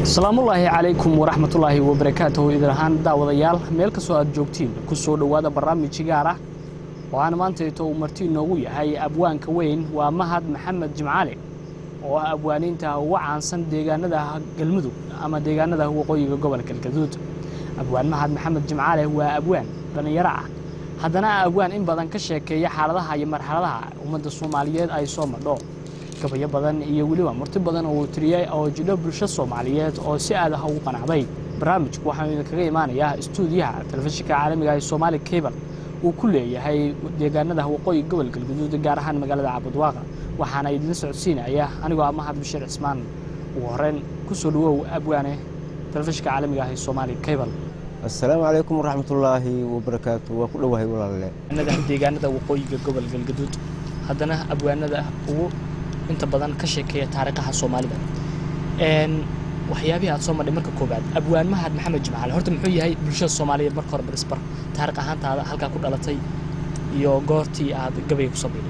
asalaamullaahi calaykum waraxmatullaahi wabarakaatuhu idin ahaan daawadayaal meel kastoo aad joogtiin ku soo dhowaada barnaamij gaar ah oo aan maantayto uu marti inoogu yahay abwaanka weyn waa mahad maxamed jimcaale oo ah abwaaniinta uga caansan deegaanada galmudug ama deegaanada waqooyiga gobolka galgaduud abwaan mahad maxamed jimcaale waa abwaan dhallinyaro ah haddana abwaan in badan ka sheekeeya xaaladaha iyo marxaladaha ummadda soomaaliyeed ay soo madho gabayo badan iyo weliba murti badan oo uu tiriyey oo jidho bulsho soomaaliyeed oo si aad ah ugu qanacday barnaamijku waxaanu idinkaga imaanayaa istuudiyaha telefishinka caalamiga ee soomaali cable uu ku leeyahay deegaanada waqooyi gobol galguduud gaar ahaan magaalada cabudwaaqa waxaana idinla socodsiinaya anigoo ah mahad bashiir cismaan ugu horeyn ku soo dhawow abwaane telefishinka caalamiga ah ee soomaali cable assalaamu calaykum waraxmatullaahi wabarakaatu waa ku dhowahay walaalle deegaanada waqooyiga gobol galgaduud haddana abwaanada ugu inta badan ka sheekeeya taariikhaha soomaalida waxyaabihii aad soo madhay marka koobaad abwaan mahad maxamed jimcaale horta muxuu yahay bulshada soomaaliyeed marka hore barisbar taariikh ahaantaada halkaa ku dhalatay iyo goortii aad gabayga kusoo biiday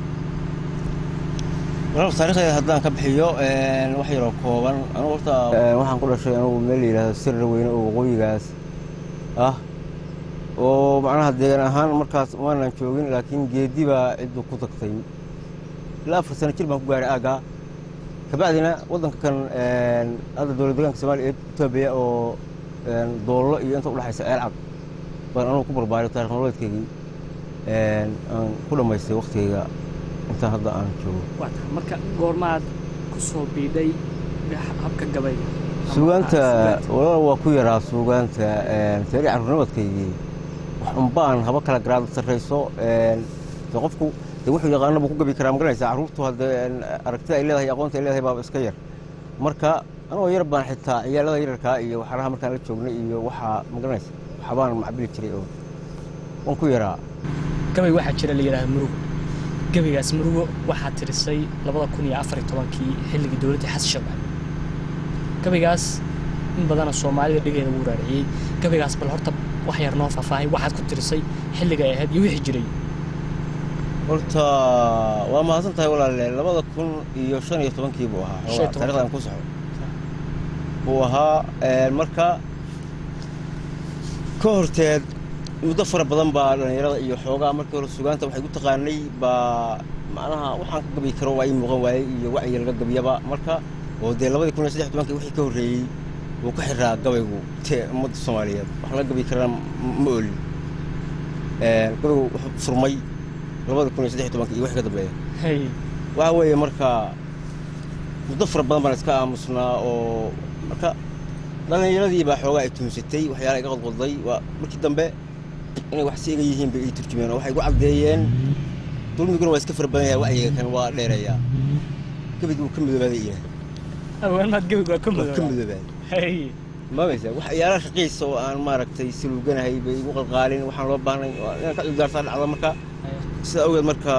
walaalka taarikhdeeda haddaan ka bixiyo wax yaroo kooban anugu horta waxaan ku dhashay anugu meel la yidhaahdo sirra weyne oo waqooyigaas ah oo macnaha deegaan ahaan markaas maanan joogin laakiin geedi baa ciddu ku tagtay ilaa afar sano jir baan ku gaaray aaggaa kabacdina waddanka kan hadda dowlad deegaanka soomaaliya ee etoobiya oo doollo iyo inta udhexaysa ceel cad baan anugu ku barbaaray taarikh nololeedkaygii aan ku dhammaystay waktigayga intaan hadda aan joogo marka goormaad ku soo biidhay habka gabayga suugaanta walaal waa ku yaraa suugaanta taari carruurnimadkaygii wax unbaan haba kala garaada sarrayso de qofku de wuxuu yaqaana buu ku gabi karaa magaranaysaa carruurtu hadde aragtida ay leedahay aqoonta ay leedahay baaba iska yar marka anagoo yar baan xitaa ciyaalada yararkaa iyo waxyaalaha markaan la joognay iyo waxaa magaranaysa waxbaan macbili jiray oo waan ku yaraa gabay waxaa jira la yidhahda murugo gabaygaas murugo waxaa tirisay labada kun iyo afar iyo tobankii xilligii dowladdii xasan shabaab gabaygaas in badana soomaalida dhigeeda wuu raariciyey gabaygaas bal horta wax yar noo faahfaahay waxaad ku tirisay xilliga ay ahayd iyo wixii jiray horta waa mahadsan tahay walaalle labada kun iyo shan iyo tobankii buu ahaa Shan iyo toban. taarikhdan ku soco buu ahaa marka ka horteed muddo fara badan baa dhallinyarada iyo xoogaa markii hore sugaanta waxay gu taqaanay baa macnaha waxaan ka gabi karo waa ii muuqan waayey iyo wacyiga laga gabiyaba marka oo dee labadii kun iyo saddex tobankii wixii ka horreeyey wuu ka xiraa gabaygu te ummadda soomaaliyeed wax laga gabi karana ma olin gabaygu wuxuu furmay labada kun iyo saddex tobankii iyo wixii ka dambeeya hay waxa weeye marka muddo fara badan baan iska aamusnaa oo marka dhallinyaradii baa xoogaa ay tuunsatay waxyaala iga qodqodday waa markii dambe inay wax si iga yihiin bay ii turjumeen oo waxay igu caddeeyeen dulmiguna waa iska fara badan yahay wacyiga kan waa dheerayaa gebig wuu ka midoobaaday ina abwaanmaad gabayga waa ka waa ka mudooba midoobaaday hay mamaysa waxyaala shaqiisa oo aan maaragtay saluuganahay bay igu qalqaalin waxaan loo baahnay waa inaan ka cudurdaartaa dhacda marka sidaa awgeed marka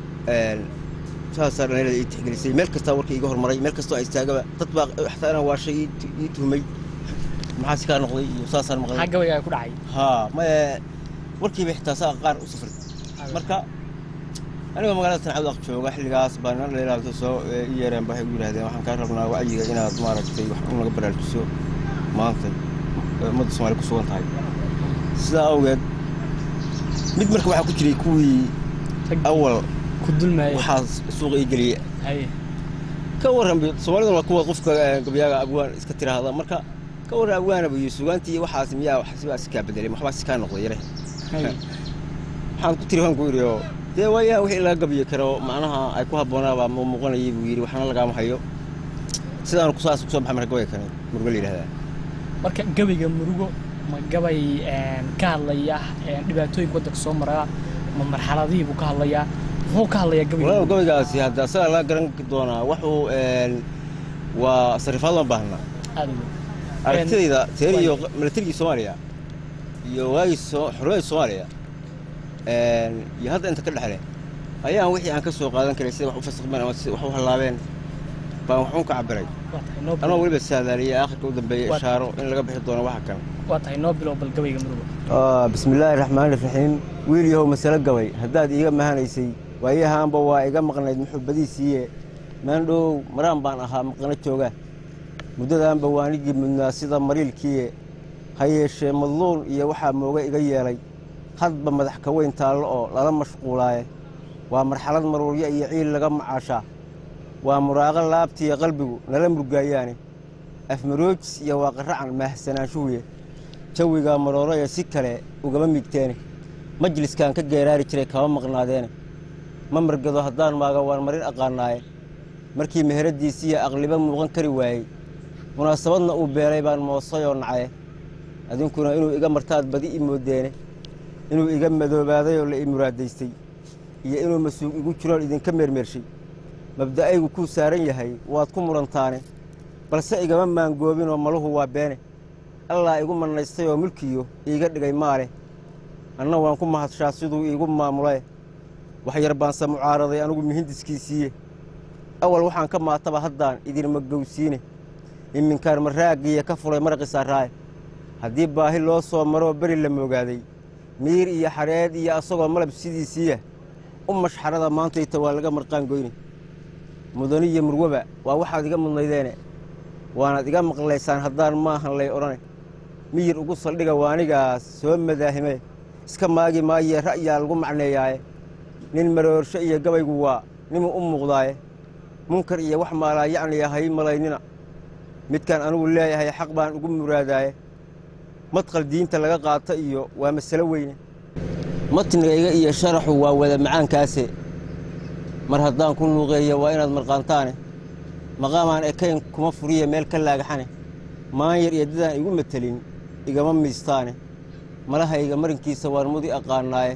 saasaa dhallinyarada ii tixgelisay meel kastaa warka iiga hormaray meel kastoo ay istaagaba dad baa xataa inaan waashay ii tu- ii tuhmay maxaa si kaa noqday iyo saasaan maxaa maqlay gabaygaa ku dhacay haa maye warkiiba xitaa saa qaar u safray marka anigoo magaalada tancadaq jooga xilligaas baa niman dhallinyarada soo ii yeereen ba waxay igu yidhahdeen waxaan kaa rabnaa wacyiga inaad maaragtay wax un naga baraarujiso maanta ee ummadda soomaaliya ku sugan tahay sidaa awgeed mid marka waxaa ku jiray kuwii awal ku dulmaaya waxaa suuqa ii geliyey hay ka warran bi soomaaliduna waa kuwa qofka eh, gabyaaga abwaan iska tiraahda marka ka warran abwaanaba iyo sugaantii iyo waxaas miyaa wax sibaa si kaa bedelay waxbaa si kaa noqday yare hay waxaan ku tiri waan ku yidhi oo dee waayaha wixii laga gabyi karo macnaha ay ku habboonaabaa mu muuqanayay buu yidhi waxna lagaama hayo sidaan kusaas kusoo baxay marka gabay kane murugo la yidhahdaa marka gabayga murugo ma gabay ka hadlaya dhibaatooyinka waddanka soo maraa ma marxaladihii buu ka hadlayaa muxuu ka hadlayaa gabayga walaal murugo? gabaygaasi hadda asagaa laga garan doonaa wuxuu een, waa sarifaad ma baahna aad u weyn. aragtidayda teer iyo waay. milatarigii soomaaliya iyo waagii soo- xorriyadda soomaaliya een, iyo hadda inta ka dhexle ayaan wixii aan ka soo qaadan karay sida wax u fasakmeen ama sida wax u hallaabeen baan waxuun ka cabiray waa tahay noo anoo bilow weliba saadaaliyay aakhirka u dambeeyey Waa- ishaaro in laga bixi doono waxa kan waa tahay noo bilow bal gabayga murugo bismillaahi raxmaani raxiim wiil yahow masalo gabay haddaad iiga mahanaysay waayahaanba waa iga maqnayd muxuu badiisiiye maandhow maraan baan ahaa maqano jooga muddadaanba waanigii mudnaa sida mariilkiie ha yeeshee madluul iyo waxaa mooga iga yeelay hadba madax ka weyn taallo oo lala mashquulaaye waa marxalad maruuryo iyo ciil laga macaashaa waa muraaqo laabtiiyo qalbigu nala murgaayaane afmaroojis iyo waaqaracan maahsanaanshuhuye jawigaa marooraya si kale ugama migteene majliskan ka geeraari jiray kama maqnaadeene ma margado haddaan maaga waan marin aqaanaaye markii meheradiisiiyo aqliba muuqan kari waayey munaasabadna uu beelay baan moosayoo nacaye adinkuna inuu iga martaad badi i moodeene inuu iga madoobaaday oo la i muraadaystay iyo inuu masuug igu jiroon idinka meermeershay mabda'aygu kuu saaran yahay waad ku murantaane balse igama maangoobinoo maluhu waa beene allaa igu mannaystay oo mulkiyo iiga dhigay maale anna waan ku mahadshaa siduu iigu maamulae waxyar baanse mucaaraday anigu mihindiskiisiiye awal waxaan ka maataba haddaan idinma gowsiine iminkaan maraagiya ka fulay maraqisaaraaye haddii baahi loo soo maroo beri la moogaaday miir iyo xadheed iyo asagoo malab sidiisiiya u mashxarada maantayta waa laga marqaan goyne mudaniyo murwaba waa waxaad iga mudnaydeene waanaad iga maqlaysaan haddaan maahan lay odhane miyir ugu saldhiga waanigaas soo madaahime iska maagi maayee ra'yaa lagu macneeyaaye nin maroorsho iyo gabaygu waa nimuu u muuqdaaye munkar iyo wax maalaa yacniya hay malaynina midkaan anugu leeyahay xaq baan ugu muraadaaye madqal diinta laga qaata iyo waa masalo weyne matnigayga iyo sharaxu waa wada macaankaase mar haddaan ku luuqeeya waa inaad marqaantaane maqaamaan ekayn kuma furiya meel ka laagaxane maanyar iyo dadaan igu matelin igama miistaane malahayga marinkiisa waan mudi aqaanaaye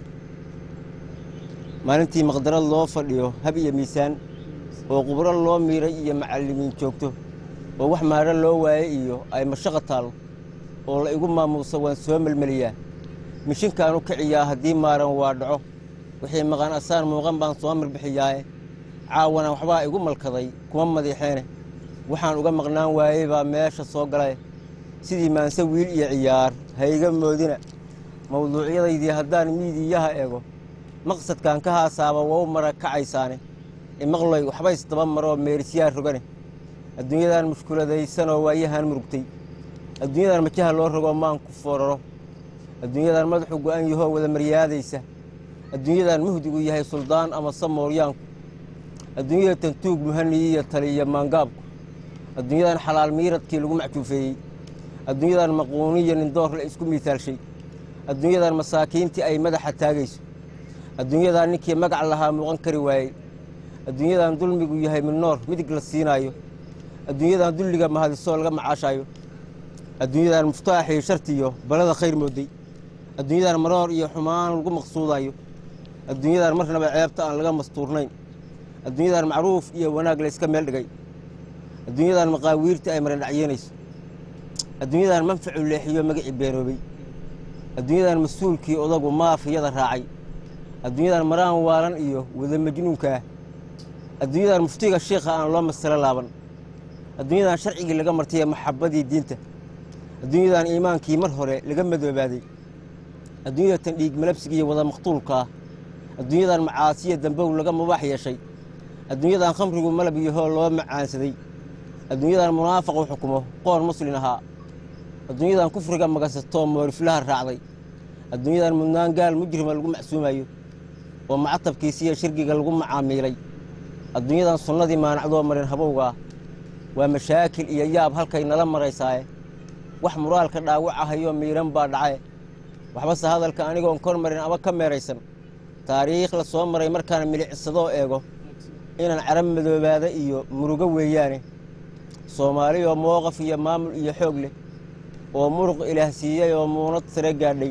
maalintii maqdarad loo fadhiyo hab iyo miisaan oo qubro loo miiray iyo macallimiin joogto oo wax maadho loo waaye iyo ay mashaqa taallo oo la igu maamuusa waan soo melmeliyaa mishinkaan u kiciyaa haddii maaran waa dhaco wixii maqan asaan muuqan baan soo mirbixiyaaye caawana waxbaa igu malkaday kuma madiixeene waxaan uga maqnaan waayey baa meesha soo galay sidii maanse wiil iyo ciyaar ha iga moodina mawduucyadaydii haddaan miidiyaha eego maqsadkan ka haasaaba wau mara kacaysaane imaqloy waxbays daba maroo meerisyaa rogane adduunyadan mushkuladaysanoo waayahan murugtay adduunyadan majaha loo rogoo maanku fooraro adduunyadan madaxu go'an yahoo wada maryaadaysa adduunyadan muhdigu yahay suldaan ama samooryaanku adduunyada tantuug muhaniyiyo taliya maangaabku adduunyadan xalaal miiradkii lagu macjuufeeyey adduunyadan maquuniyo nindoor la isku miitaalshay adduunyadan masaakiintii ay madaxa taagayso adduunyadan ninkii magac lahaa muuqan kari waayey adduunyadan dulmigu yahay midnoor midig la siinaayo adduunyadan dulliga mahadisoo laga macaashaayo adduunyadan muftaaxii shartiyo balada khayr mooday adduunyadan maroor iyo xumaan lagu maqsuudayo adduunyadan marnaba ceebta aan laga mastuurnayn adduunyadan macruuf iyo wanaag la yska meel dhigay adduunyadan maqaawiirta ay marandhacyeynayso adduunyadan manfacu leexiyo magacii beeroobay adduunyadan mas-uulkii odagu maafiyada raacay adduunyadan maraan waalan iyo wada majnuunkaah adduunyadan muftiga shiikha aan loo masalo laaban adduunyadan sharcigii laga martay maxabadii diinta adduunyadan iimaankii mar hore laga madoobaaday adduunyadatan dhiig malabsiga iyo wada maqtuulka ah adduunyadan macaasiya dambow laga mubaax yeeshay adduunyadan khamrigu malab iyo hool loo macaansaday adduunyadan munaafaqu xukumo qoon muslin ahaa adduunyadan kufriga magasatoo mooriflaha raacday adduunyadan mudnaan gaal mujrima lagu macsuumayo oo macatabkiisiiyo shirgiga lagu macaamiilay adduunyadan sunnadii maanacdoo marin habowgaa waa mashaakil iyo yaab halkay nala maraysaaye wax muraalka dhaawacahayoo miidhan baa dhacae waxbase hadalka anigoon kor marin ama ka meeraysan taariikh la soo maray markaan milicidsadoo eego inaan carab madoobaada iyo murugo weeyaane soomaaliyoo mooqaf iyo maamul iyo xoog leh oo muruq ilaah siiyey oo muunad sare gaadhay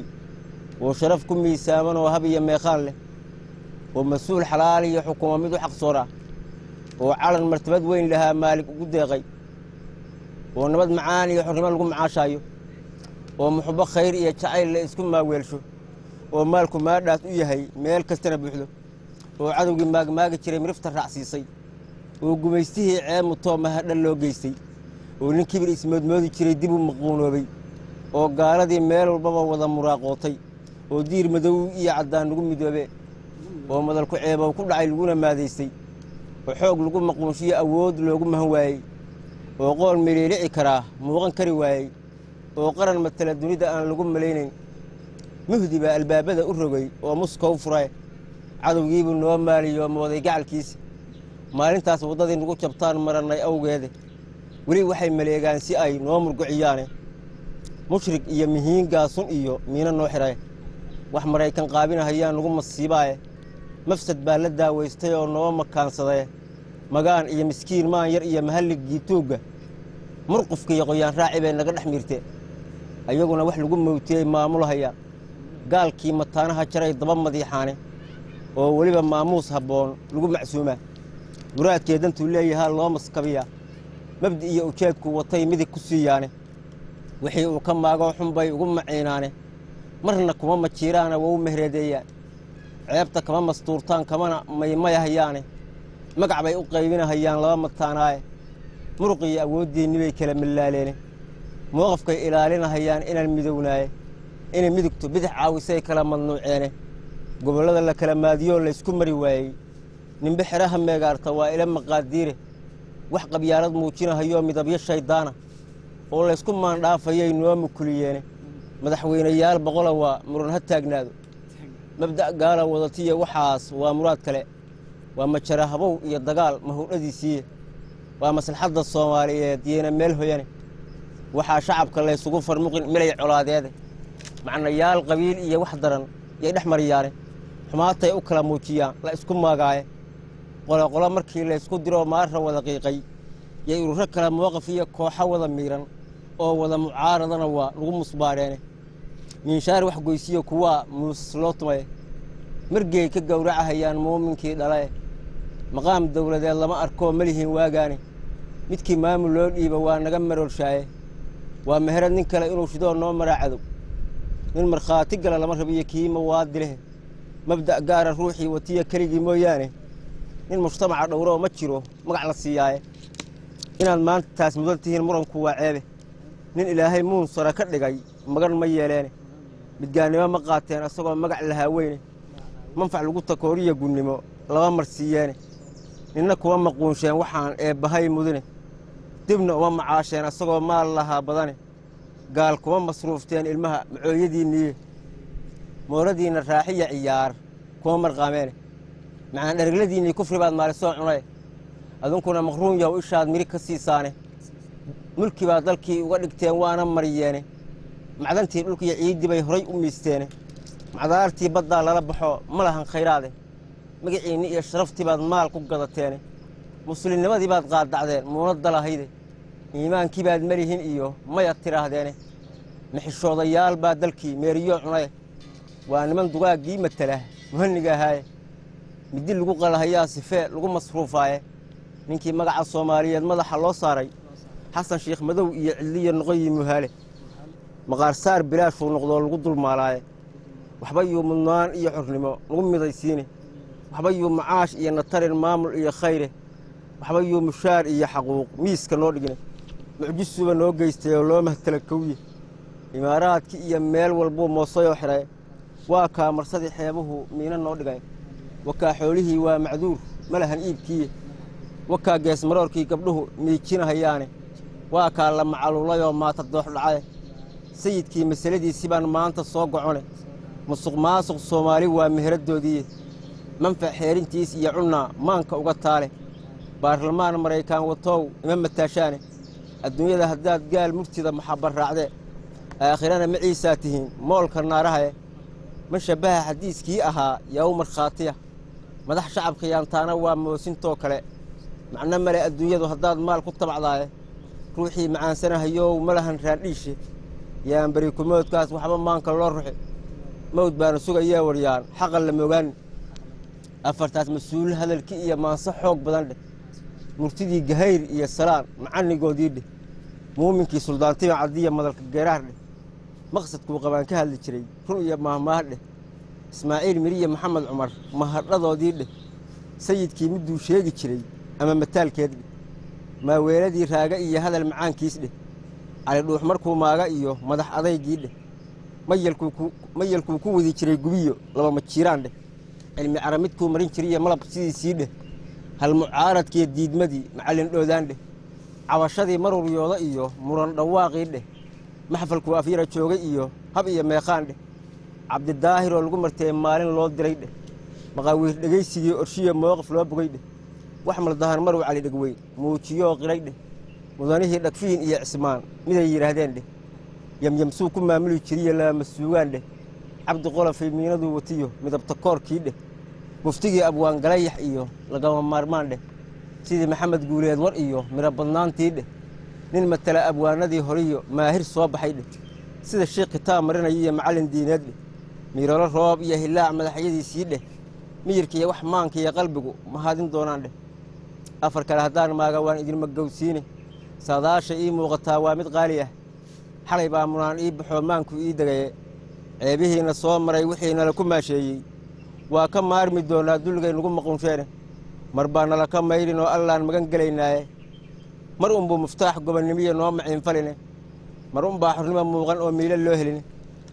oo sharaf ku miisaaman oo hab iyo meeqaan leh oo mas-uul xalaal iyo xukumo mid u xaqsoora oo calan martabad weyn lahaa maalig ugu deeqay oo nabad macaan iyo xornimo lagu macaashaayo oo muxubo khayr iyo jacayl la isku maaweelsho oo maalku maadhaas u yahay meel kastana buuxdo oo cadowgii maagmaagi jiray mirifta raacsiisay oo gumaystihii ceemutoo mahadhan loo geystay oo nin kibir ismoodmoodi jiray dib u maquunoobay oo gaaladii meel walbaba wada muraaqootay oo diir madow iyo caddaan lagu midoobe oo madalku ceebow ku dhacay laguna maadaystay oo xoog lagu maquunshiyo awood loogu mahan waayey oo qoon miliilici karaa muuqan kari waayey oo qaran matala dunida aan lagu malaynayn muhdi baa albaabada u rogay oo muska u furay cadowgiibuu noo maaliyo mooday gacalkiisa maalintaas waddadii nagu jabtaan marannay awgeede weli waxay maleegaan si ay noo murguciyaane mushrig iyo mihiin gaasun iyo miino noo xidhay wax maraykan qaabinahayaan nagu masiibaaye mafsad baa la daawaystay oo noo makaansadee magaan iyo miskiin maan yar iyo mahalligii tuugga murqufka iyo qoyaan raaci bay naga dhex miirte ayaguna wax lagu mawtiyey maamulhaya gaalkii mataanaha jaray daba madiixaane oo weliba maamuus habboon lagu macsuumaa muraadkee dantuu leeyahaa loo maskabiyaa mabdi iyo ujeedku watay midig ku siiyaane wixii uu ka maagoo xun bay ugu maciinaane marna kuma majiiraana waa u mehreedeeyaan ceebta kama mastuurtaan kamana maymayahayaane magac bay u qaybinahayaan laba mataanaaye muruqiyo awooddiinni bay kala mallaaleene mowqafkay ilaalinahayaan inaan midownaaye inay midigtu bidix caawisay kala madnuuceene gobollada la kala maadiyoo laysku mari waayey nimbe xeraha meegaarta waa ila maqaadiire wax qabyaalad muujinahayoo midabyo shayddaana oo laysku maandhaafayay noo mukuliyeene madaxweynayaal boqola waa muran ha taagnaado mabda' gaala wadatiya waxaas waa muraad kale waa majara habow iyo dagaal mahowdhadiisiiye waa maslaxadda soomaaliyeed yeena meel hoyane waxaa shacabka laysugu farmuqin milay colaadeede macnayaal qabiil iyo wax daran yay dhex mariyaane xumaatay u kala muujiyaan la isku maagaaye qoloqolo markii laysku diroo maarra wada qiiqay yay ururo kale mowqaf iyo kooxo wada miiran oo wada mucaaradana waa lagu musbaareene miinshaar wax goysiyo kuwaa muusas loo tumaye margey ka gowracahayaan muuminkii dhalae maqaam dawladeed lama arkoo malihiin waagaane midkii maamul loo dhiiba waa naga marorshaaye waa meherad nin kale inuu shidoo noo maraa cadow nin markhaati gala lama rabiyo kii mawaadilehe mabda' gaara ruuxii watiya keligii mooyaane nin mujtamaca dhowroo ma jiro magac la siiyaaye inaad maanta taas mudan tihiin muranku waa ceebe nin ilaahay muun sara ka dhigay magan ma yeeleene midgaannimo ma qaateen asagoo magac lahaa weyne manfac lagu takooriya gunnimo lama marsiiyeene ninna kuma maquunsheen waxaan eebbahay mudine dibna uma macaasheen asagoo maal lahaa badane gaal kuma masruufteen ilmaha macooyadiinniiye mooradiinna raaxiya ciyaar kuma marqaameene macaan dheregladiinnii kufri baad maalisoo cunaye adunkuna maqruun yahow ishaad mirig ka siisaane mulki baa dalkii uga dhigteen waana mariyeene macdantii dhulkiiyo ciiddii bay horay u miisteene macdaartii baddaa lala baxo ma lahan khayraade magaciinni iyo sharaftii baad maal ku gadateene muslimnimadii baad qaaddacdeen muunadda lahayde iimaankii baad melihin iyo mayad tidhaahdeene mixishoodayaal baa dalkii meeriyo cunaye waa niman dugaaggii matala muhanniga ahaaye middi lagu qalahayaa sifee lagu masruufaaye ninkii magaca soomaaliyeed madaxa loo saaray xasan sheekh madow iyo cidliya noqoyi muhaale maqaarsaar bilaashuu noqdoo lagu dulmaalaaye waxba yuu mudnaan iyo xornimo lagu midaysiine waxba yuu macaash iyo natarin maamul iyo khayre waxba yuu mushaar iyo xaquuq miiska noo dhigine mucjisuba noo geystay oo loo mahtala kowye imaaraadkii iyo meel walbuu moosayoo xidhay waa kaa marsadii xeebuhu miina noo dhigay wakaa xoolihii waa macduur ma lahan iibkiiye wakaa geesmaroorkii gabdhuhu miijinahayaane waa kaa la macaluulayoo maata doox dhacaye sayidkii masaladiisi baan maanta soo gocone musuq maasuq soomaali waa meheraddoodiiye manfac xeerintiis iyo cunnaa maanka uga taale baarlamaan maraykaan watow ima mataashaane adduunyada haddaad gaal murtida maxabba raacdee aakhirana maciisaa tihiin moolka naarahaye ma shabbaha xadiiskii ahaa yow markhaatiya madax shacabkiyaantaana waa moosintoo kale macno male adduunyadu haddaad maal ku tabacdaaye ruuxii macaansanahayow ma lahan raandhiishe yaan berikumoodkaas waxba maanka loo ruxi mawd baanu sugayaa waryaan xaqan la moogaani afartaas mas-uul hadalkii iyo maanse xoog badan dheh murtidii gahayr iyo salaan macanigoodii dheh muuminkii suldaantima caddiya madalka geeraar dheh maqsadkuu qabaan ka hadli jiray run iyo maahmaah dheh ismaaciil miriye maxamed cumar mahadhadoodii dheh sayidkii miduu sheegi jiray ama mataalkeed dheh maaweeladii raaga iyo hadal macaankiis dheh cali dhuux markuu maaga iyo madax adaygii dheh mayalkuu ku wadi jiray gubiyo laba majiiraan dheh cilmi cara midkuu marin jiriyo malab sidiisii dheh hal mucaaradkiiyo diidmadii macallin dhoodaan dheh cabashadii maruryooda iyo muran dhawaaqii dheh maxfalku afyara joogay iyo hab iyo meeqaan dheh cabdidaahir oo lagu martee maalin loo diray dheh maqaawiir dhegaysigii orshiya mowqif loo bogay dheh wax maldahan marow cali dhegweyn muujiyoo qiray dheh mudanihii dhagfiin iyo cismaan miday yidhaahdeen dheh yamyamsuu ku maamuli jiriyo laama suugaan dheh cabdi qolofay miinaduu watiyo midabta koorkii dheh muftigii abwaangalayax iyo lagama maarmaan dheh sidii maxamed guuleed war iyo midho badnaantii dheh nin matala abwaanadii horiyo maahir soo baxay dheh sida sheikh kitaab marinaya iyo macallin diineed dheh miirolo roob iyo hilaac madaxyadiisii dheh miyirkiiyo wax maanka iyo qalbigu mahadin doonaan dheh afar kale haddaan maaga waan idinma gowsiine saadaasha ii muuqataa waa mid qaali ah xalay baa munaan ii baxoo maanku ii degaye ceebihiina soo maray wixii nala ku maasheeyey waa ka maarmi doonaa dulligay nagu maqunsheene mar baa nala ka maydhin oo allaan magan gelaynaaye mar unbuu muftaax gobonnimiyo noo maciinfaline mar unbaa xornimo muuqan oo miilo loo heline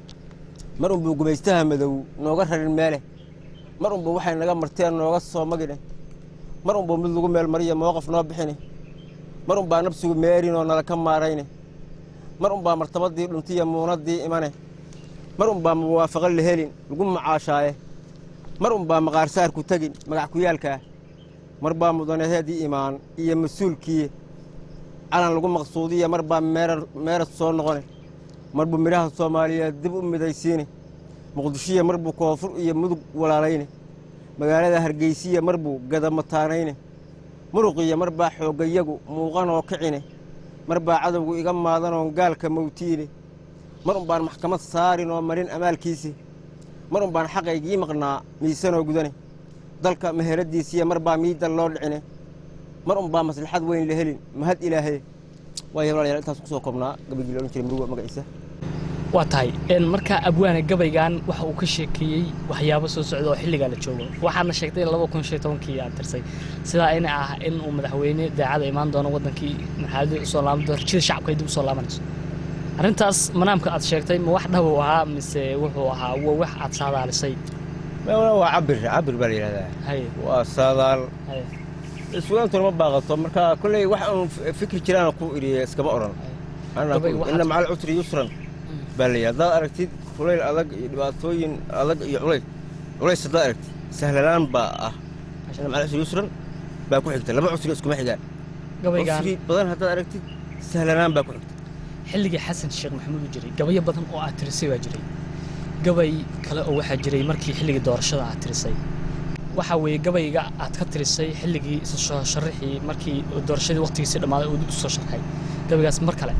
mar unbuu gumaystaha madow nooga rarin meele mar unbuu waxay naga marteen nooga soo magine mar unbuu mid lagu meel mariyo mowqaf noo bixine mar unbaa nabsigu meerinoo nala ka maarayne mar unbaa martabadii dhuntiya muunadii imane mar unbaa muwaafaqo la helin lagu macaashaaye mar unbaa maqaarsaarku tegin magac kuyaalkaa mar baa mudanaheedii imaan iyo mas-uulkii calan lagu maqsuudiya mar baa meerad soo noqone mar buu midhaha soomaaliyeed dib u midaysiine muqdishiya mar buu koonfur iyo mudug walaalayne magaalada hargeysiya mar buu gadamataanayne muruqiya mar baa xooggayagu muuqanoo kicine mar baa cadowgu iga maadanoon gaalka mawtiine mar unbaan maxkamad saarin oo marin amaalkiisi mar unbaan xaqaygii maqnaa miisanoo gudane dalka meheradiisiya mar baa miidan loo dhicine mar unbaa maslaxad weyn la helin mahad ilaahaye waaya walaalayaal intaas kusoo koobnaa gabagii la odhan jiray muruga magaciisa waa tahay markaa abwaane gabaygan waxa uu ka sheekeeyey waxyaabo soo socda oo xilligaa la joogo waxaadna sheegtay laba kun shan tobankii aad tirsay sidaa ina ah in uu madaxweyne daacada imaan doono wadankii marxaladii usoo laaban doono rajada shacabka ay dib usoo laabanayso arrintaas manaamka aad sheegtay ma wax dhabow ahaa mise wuxuu ahaa waa wax aad saadaalisay waa cabir cabir baa la yidhahdaa haye waa saadaal haye isweentuna ma baaqato marka kolley wax uun fikri jiraan ku iriye iskama odhan Gabay waxaad- ina macal cusri yusran baa la yidhahda haddaad aragtid kulayl adag iyo dhibaatooyin adag iyo culays culays haddaad aragtid sahlanaan baa ah ina macal cusri yusran baa ku xigta laba cusri iskuma xigaan gabaygan cusri badan haddaad aragtid sahlanaan baa ku xigta xilligii xasan sheekh maxamuud uu jiray gabayo badan oo aad tirisay baa jiray gabay kale oo waxaa jiray markii xilligii doorashada aad tirisay waxaa weeye gabayga aad ka tirisay xilligii isa soo sharaxii markii doorashadii waqtigiisii dhammaaday uu dib u soo sharxay gabaygaas mar kale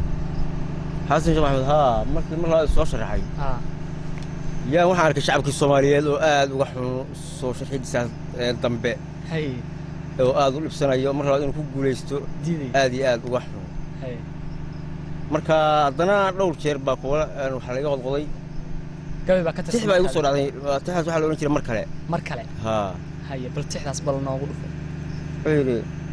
xasan sheekh maxamed haa markii mar labaad soo sharaxay aa yaan waxaan arkay shacabkii soomaaliyeed oo aad uga xun soo sharxidiisaas ee dambe hay oo aad u dhibsanayo mar labaad inuu ku guulaysto diiday aad iyo aad uga xun hay marka haddana dhowr jeer baa kuwa een, waxaa laga qodqoday gabay baa ka tix tirsan baa igu soo dhacday tixdaas waxaa la odhan jiray mar kale mar kale haa haye bal tixdaas bal noogu dhufo wuxuu yidhi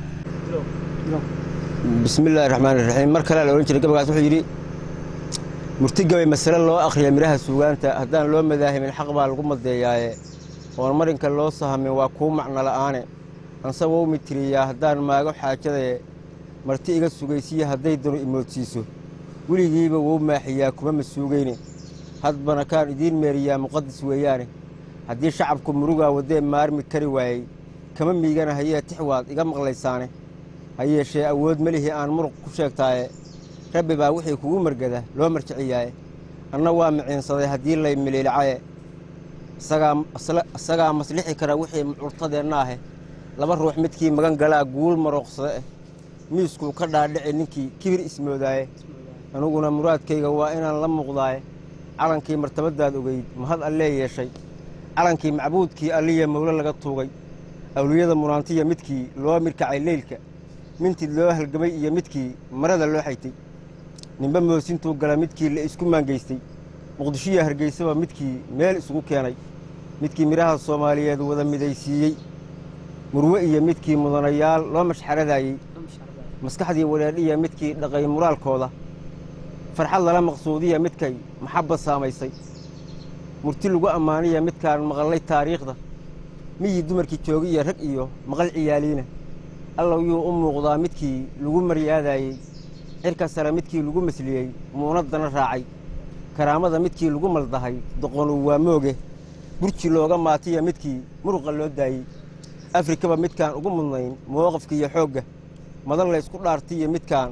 bismi illaahi raxmaani raxiim mar kale la odhan jiray gabagaas wuxuu yidhi murti gabay masale loo akhriya midhaha suugaanta haddaan loo madaahimin xaq baa lagu madeeyaaye oon marinka loo sahamin waa kuu macno la'aane anse wou mitiriyaa haddaan maago xaajadaye marti iga sugaysiya hadday danu imoodsiiso weligiiba wou maaxiyaa kuma masuugayne hadbana kaan idiin meeriyaa muqadis weeyaane haddii shacabku murugaa waddee maarmi kari waayey kama miigana hayee tix waad iga maqlaysaane ha yeeshee awood melihii aan muruq ku sheegtaaye rabbi baa wixii kugu margada loo marjiciyaaye anna waa miciinsaday haddii lay miliilicaye isagaa isla- isagaa maslixi kara wixii curtadeenna ahe laba ruux midkii magan galaa guul marooqsada eh miiskuu ka dhaadhici ninkii kibir ismoodaaye aniguna muraadkayga waa inaan la muuqdaaye calankii martabadaad ogeyd mahad allee yeeshay calankii macbuudkii alliya mowle laga tuugay awliyada munaantiya midkii loo mirkacay leylka mintid loo halgamay iyo midkii marada loo xaytay ninba moosintuu gala midkii la isku maangaystay muqdishiya hargeysaba midkii meel isugu keenay midkii midhaha soomaaliyeed wada midaysiiyey murwe iyo midkii mudanayaal loo mashxaradayey maskaxdii wareedhiya midkii dhaqay muraalkooda farxad lala maqsuudiya midkay maxabba saamaysay murti lagu ammaaniya midkaan maqallay taariikhda miyii dumarkii joogi iyo rag iyo maqal ciyaaliina allow yuu u muuqdaa midkii lagu maryaadayey cirka sare midkii lagu masliyey muunaddana raacay karaamada midkii lagu maldahay doqonu waa mooge burji looga maatiya midkii muruqa loo daayey afrikaba midkaan ugu mudnayn mowqafka iyo xoogga madan laysku dhaartiyo midkaan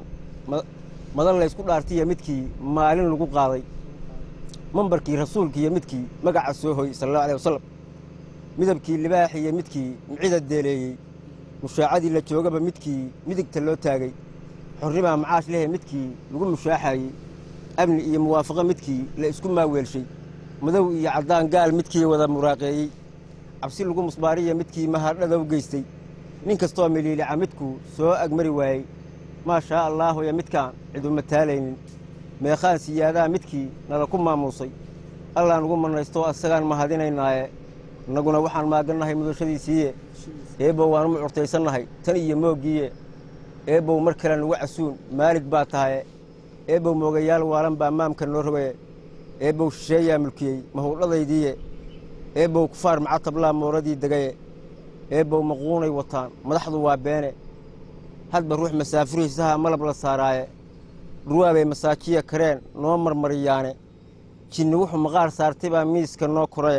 madan laysku dhaartiya midkii maalin lagu qaaday mambarkii rasuulkiiyo midkii magaca soo hoy sala allahu aleh wasalam midabkii libaaxiyo midkii micida deeleeyey mushaacadii la joogaba midkii midigta loo taagay xornimaa macaash lehe midkii lagu mushaaxayey amni iyo muwaafaqo midkii la isku maaweelshay madow iyo caddaan gaal midkii wada muraaqeeyey cabsi lagu musbaariya midkii mahadhada u geystay nin kastoo miliilica midkuu soo agmari waayey maa shaa allaahuya midkaan cidu mataalaynin meekhaan siyaadaha midkii nala ku maamuusay allah nugu mannaysto asagaan mahadinaynaaye innaguna waxaan maagannahay mudashadiisiiye eebbow waanu mucurtaysannahay tan iyo mooggiiye eebbow mar kale nugu casuun maalig baa tahaye eebbow moogayaal waalan baa maamka noo rogaye eebbow shisheeyaa mulkiyey mahowdhadaydiiye eebbow kufaar macatablaa mooradii degaye eebbow maquunay wataan madaxdu waa beene hadba ruux masaafurihiisaha malab la saaraaye dhurwaabay masaajiya kareen noo marmariyaane jinni wuxuu maqaar saartay baa miiska noo koraye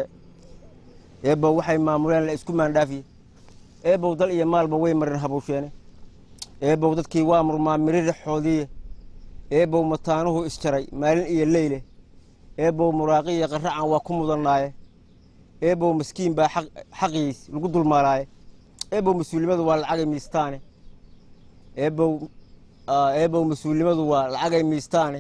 eebbow waxay maamuleen la isku maandhaafiye eebbow dal iyo maalba way marin habuusheene eebbow dadkii waa murmaa miririxoodiiye eebbow mataanuhu isjaray maalin iyo leyle eebbow muraaqiya qarracan waa ku mudannaaye eebbow maskiin baa xaqiis lagu dulmaalaaye eebbow mas-uulimadu waa lacagay miistaane eebbow eebbow mas-uulimadu waa lacagay miistaane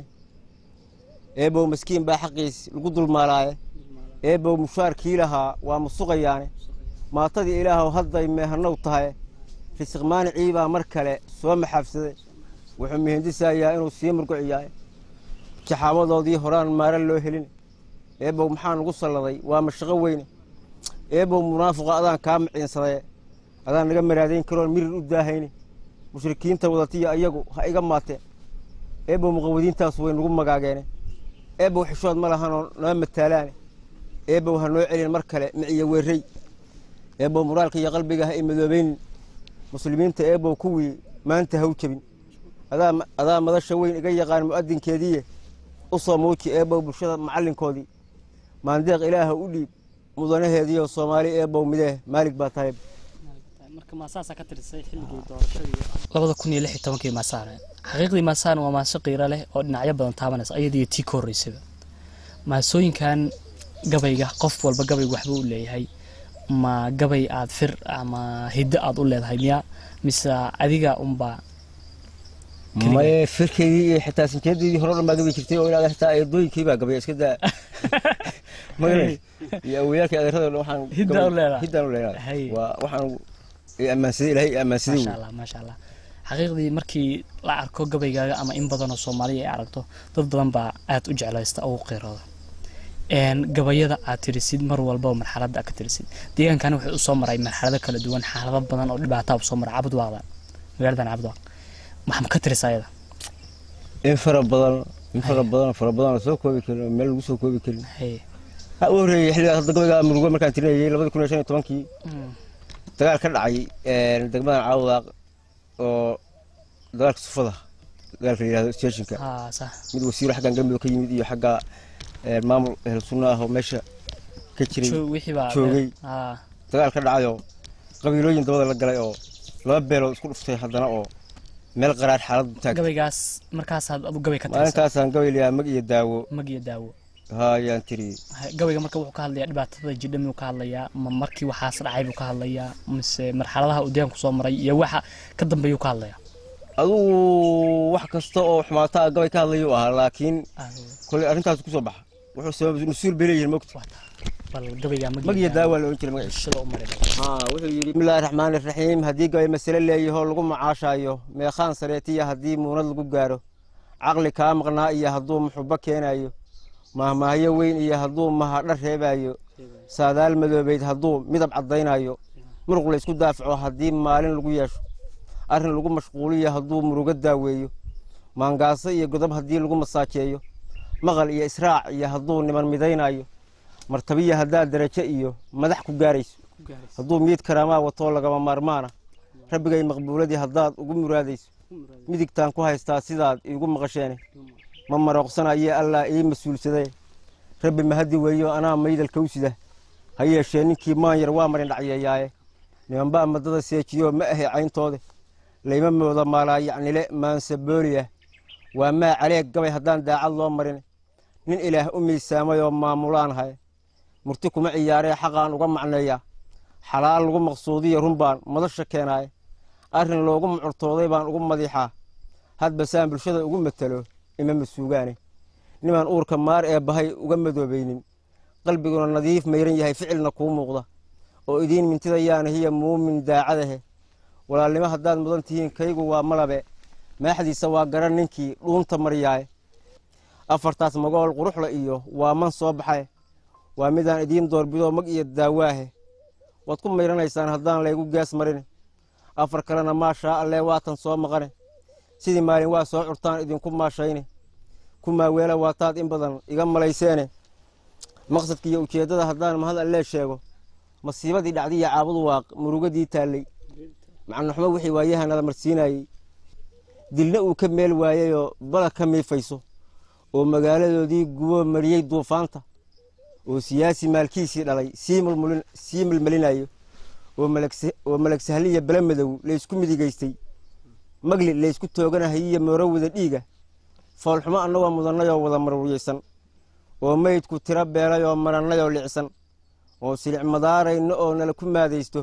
eebbow maskiin baa xaqiis lagu dulmaalaaye eebbow mushaarkii lahaa waa musuqayaane maatadii ilaahow hadday meehanow tahay risiq maanicii baa mar kale soo maxaabsaday wuxuu mihindisayaa inuu sii murguciyaaye jaxaamadoodii horaan maara loo helin eebbow maxaa nugu salladay waa mashaqo weyne eebbow munaafiqa adaan kaa maciinsadaye adaan naga maraadayn karoon mirir u daahayne mushrikiinta wadatiya ayagu ha iga maateen eebbow muqawadiintaas way nugu magaageene eebbow xishood ma lahanoo noo mataalaane eebbow ha noo celin mar kale miciyo weerrey eebbow muraalka iyo qalbiga ha i madoobaynin muslimiinta eebbow kuwii maanta ha u jebin adaa madasha weyn iga yaqaan mu'adinkeediiye u soo muuji eebbow bulshada macallinkoodii maandeeq ilaaha u dhiib mudanaheediiyo soomaali eebbow midee maalig baa tahay labada kun iyo lix iyo tobankii maasaane xaqiiqdii maasaane waa maaso qiiro leh oo dhinacyo badan taabanaysa ayadiiyo tii ka horreysaba maasooyinkan gabayga qof walba gabayga waxba u leeyahay ma gabay aad fir ama hiddo aad u leedahay miya mise adiga unbaa maye firkeydii iyo xitaa sinjeedaydii hore o dhan baa gabi jirtay oo ilaa xitaa eedooyinkii baa gabay iska daa magale iyo awayaalkii adeerada waxaan Hidda u leedahay. hiddaan u Hay. leedahay waa waxaan i ammaansaday ilaahay i ammaansaday maasha allah maasha allah xaqiiqdii markii la arko gabaygaaga ama in badanoo soomaaliya ay aragto dad badan baa aad u jeclaysta ugu qiirooda een gabayada aad tirisid mar walba oo marxaladda aad ka tirisid deegaankani wuxuu usoo maray marxalado kala duwan xaalado badan oo dhibaataa usoo maray cabudwaaqda magaaladan cabudwaaq maxaa ma ka tirisa ayada in fara badan in fara badan fara badan oo soo koobi karin oo meel lagu soo koobi karin Hey. ha u horreeyey xilligaas hadda gabayga murugo markaan tirinayay labadi kun iyo shan iyo tobankii Mm. dagaal ka dhacay een, degmadan caawdaaq oo dagaalka sufada dagaalka la yidhahdo stationka haa sax mid wasiiro xaggan galmudug ka yimid iyo xagga een, maamul ehel sunno ah oo meesha ka jiray Joog- wixii baa joogay. haa dagaal ka dhacayoo qabiilooyin dabada la galay oo laba beeloo isku dhuftay haddana oo meel qaraar xaaladu taag gabaygaas markaasaad adu gabay ka tirisa maalintaasaan gabay layaa mag iyo daawo mag iyo daawo haayaan tiri Hay- gabayga marka wuxuu ka hadlayaa dhibaatada jidha miyuu ka hadlayaa ma markii waxaas dhacay buu ka hadlayaa mise marxaladaha uu deegaanku soo maray iyo waxa ka dambeeyuu ka hadlayaa adugu wax kasta oo xumaata ah gabay ka hadlayuu ahaa laakiin Ah, koley arrintaas kusoo baxa wuxuu sabab mas-uul bay leeyihin mogta waa taa. bal gabayga mag mag iyo daawo waa la odhan jiray magaciisa bulshada u maray haa wuxuu yidhi bismillaahi raxmaani raxiim haddii gabay masale leeyahoo lagu macaashaayo meekhaan sareetiya haddii muunad lagu gaaro caqli kaa maqnaa iyo hadduu muxubo keenayo mahmaahyo weyn iyo hadduu mahadho reebaayo saadaal madoobeyd hadduu midab caddaynayo muruq la isku daafaco haddii maalin lagu yeesho arrin lagu mashquuliyo hadduu murugo daaweeyo maangaaso iyo godob haddii lagu masaajeeyo maqal iyo israac iyo hadduu niman midaynayo martabiya haddaad darajo iyo madax ku gaarayso hadduu miid karaamaa watoo lagama maarmaana rabbigay maqbuuladii haddaad ugu muraadayso midigtaan ku haystaa sidaad iigu maqasheene ma marooqsanayee allah ii mas-uulsaday rabbi mahaddi weeyo anaa maydalka u sida ha yeeshee ninkii maan yar waa marin dhacyeeyaaye nimanbaa madada seejiyo ma ahe cayntoode layma mooda maalaa yacnile maansabooliya waa maa caleeg gabay haddaan daacad loo marin nin ilaah u miisaamayoo maamulaanahay murti kuma ciyaaree xaqaan uga macneeyaa xalaal lagu maqsuudiya run baan madasha keenaaye arrin loogu mucurtooday baan ugu madiixaa hadba saan bulshada ugu matalo ima masuugaane nimaan uurka maar ee bahay uga madoobaynin qalbiguna nadiif mayran yahay ficilna kuu muuqda oo idiin mintidayaana hiya muumin daacadahe walaalnimo haddaad mudan tihiin kaygu waa malabe maaxdiisa waa garan ninkii dhuunta maryaaye afartaas magool quruxla iyo waa man soo baxay waa midaan idiin doorbidoo mag iyo daawaahe waad ku mayranaysaan haddaan laygu gees marin afar kalena maashaa allee waatan soo maqane sidii maalin waa soo curtaan idinku maashayne ku maaweela waataad in badan iga malayseene maqsadka iyo ujeeddada haddaan mahad allee sheego masiibadii dhacdiya caabudu waaq murugadii taallay macnuxmo wixii waayahanada marsiinayey dilna uu ka meel waayeyoo bala ka miifayso oo magaaladoodii guboo mariyey duufaanta oo siyaasi maalkiisii dhalay sii melmelinayo oo malagsahliya bele madow laysku midigaystay magli laysku tooganahayiyo mooro wada dhiiga foolxumo annagoo mudannayoo wada marwiyeysan oo meydku tiro beelayoo marannayoo licsan oo silic madaarayno oo nala ku maadaysto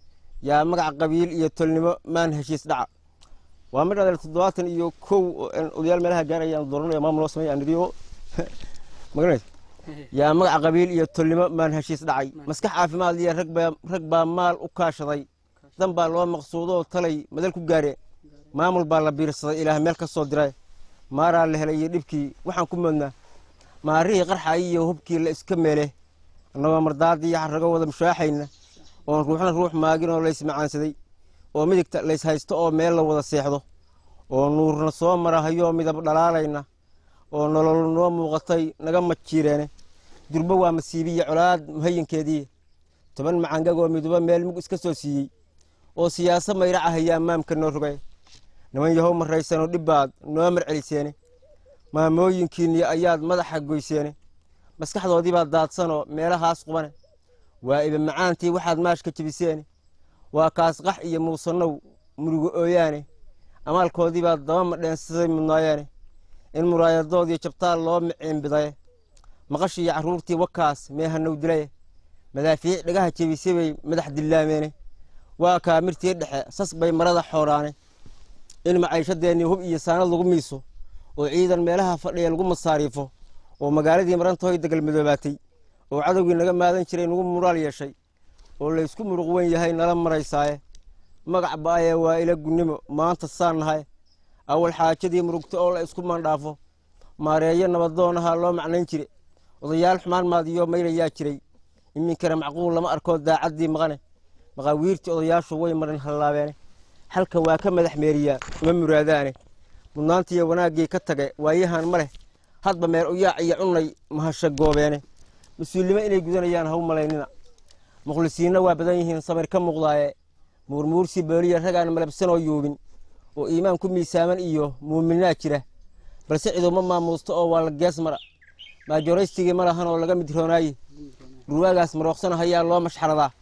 yaa magac qabiil iyo tolnimo maan heshiis dhaca waa mid adeel toddobaatan iyo kow odayaal meelaha gaarayaan dooranayo maamul loo sameeya anidhiyo magaranaysa yaa magaca qabiil iyo tolnimo maan heshiis dhacay maskax caafimaad liya rag baa maal u kaashaday dan baa loo maqsuudoo talay madal ku gaare maamul baa la biirsaday ilaah meel ka soo diray maaraa la helay iyo dhibkii waxaan ku moodnaa maarihii qarxayi iyo hubkii la iska meele annagoo mardaadii xarrago wada mushaaxayna oon ruuxna ruux maagin oo laysmacaansaday oo midigta lays haysto oo meel la wada seexdo oo nuurna soo marahayoo midab dhalaalayna oo nolol noo muuqatay naga majiireene durbo waa masiibiya colaad muhayinkeedii toban macangagoo miduba meel mug iska soo siiyey oo siyaasa mayraca hayaa maamka noo rogay niman yahow maraysanoo dhibbaad noo marceliseene maamooyinkiinni ayaad madaxa goyseene maskaxdoodiibaa daadsanoo meelahaas qubane waa iba macaantii waxaad maashka jebiseene waa kaasqax iyo muusannow murugo ooyaane amaalkoodiibaa daba madheensaday mudnaayeene in muraayadoodii jabtaal loo miciinbidaye maqashiiyo carruurtii wakaas meehanow dilaye madaafiic dhagaha jebisay bay madax dillaameene waa kaa mirtii dhexe sas bay marada xooraane in macayshadeennii hub iyo saanad lagu miiso oo ciidan meelaha fadhiya lagu masaariifo oo magaaladii marantahoy degal madoobaatay oo cadowgii naga maadan jiray nagu muraal yeeshay oo laysku muruq wen yahay nala maraysaaye magac ba'aye waa ila gunnimo maanta saan nahay awal xaajadii murugta oo la isku maandhaafo maareeyo nabadoonaha loo macnayn jire odayaal xumaan maadiyo maylayaa jiray iminkana macquul lama arkoo daacaddii maqane maqaawiirtii odayaashu way marin hallaabeene halka waa ka madax meeriyaa uma muraadaane mudnaantiiyo wanaaggii ka tage waayahan ma leh hadba meer uyaac iyo cunnay mahasha goobeene mas-uulnimo inay gudanayaan haw malaynina mukhlisiinna waa badan yihiin samir ka muuqdaaye muurmuursi booliya ragaan malabsanoo yuubin oo iimaan ku miisaaman iyo muuminaa jira balse ciduma maamuusto oo waa la gees mara maajoraystigii ma lahan oo laga midroonaaye ruwaagaas marooqsana hayaa loo mashxaradaa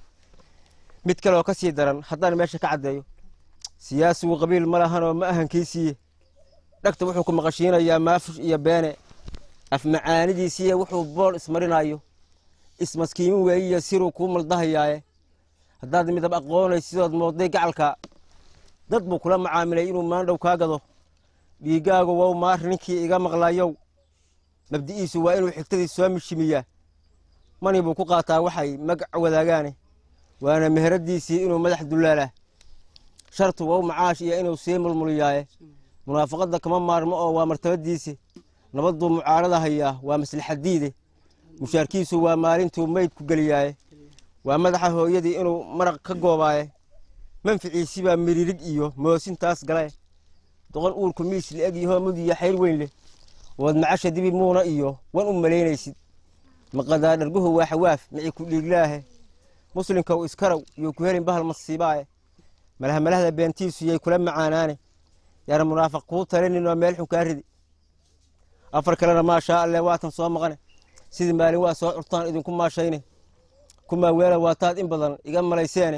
mid kaleoo ka sii daran haddaan meesha ka caddeeyo siyaasigu qabiil ma lahan oo ma ahankiisiiye dhagta wuxuu ku maqashiinayaa maafush iyo beene afmacaanidiisiiye wuxuu bool ismarinayo ismaskiimin weeyiyo siruu kuu maldahayaaye haddaad midab aqoonay sidood mooday gacalka dad buu kula macaamilay inuu maandhow kaa gado dhiiggaagu wow maar ninkii iga maqlayow mabdi'iisu waa inuu xigtadii soo mishimiyaa mani buu ku qaataa waxay magac wadaagaane waana meheradiisii inuu madax dullaalaa shartu wow macaash iyo inuu sii mulmuliyaaye munaafaqadda kama maarmo oo waa martabadiisi nabadduu mucaarada hayaa waa maslaxadiide mushaarkiisu waa maalintuu meydku geliyaaye waa madaxa hooyadii inuu maraq ka goobaaye manficiisi baa miririg iyo moosintaas gale doqon uurku miis la-eg yahoo mudiya xayr weyn leh ood macasha dibi muuna iyo wan u malaynaysid maqadaa dharguhu waa xawaaf mici ku dhiiglaahe muslimkow iskarow iyo ku helin bahal masiibaaye malahamalahda beentiisu yay kula macaanaane yaana munaafiq kuu talinin oo meel xun kaa ridi afar kalena maashaa alle waatan soo maqane sidii maalin waa soo curtaan idinku maashayne kumaa weela waataad in badan iga malayseene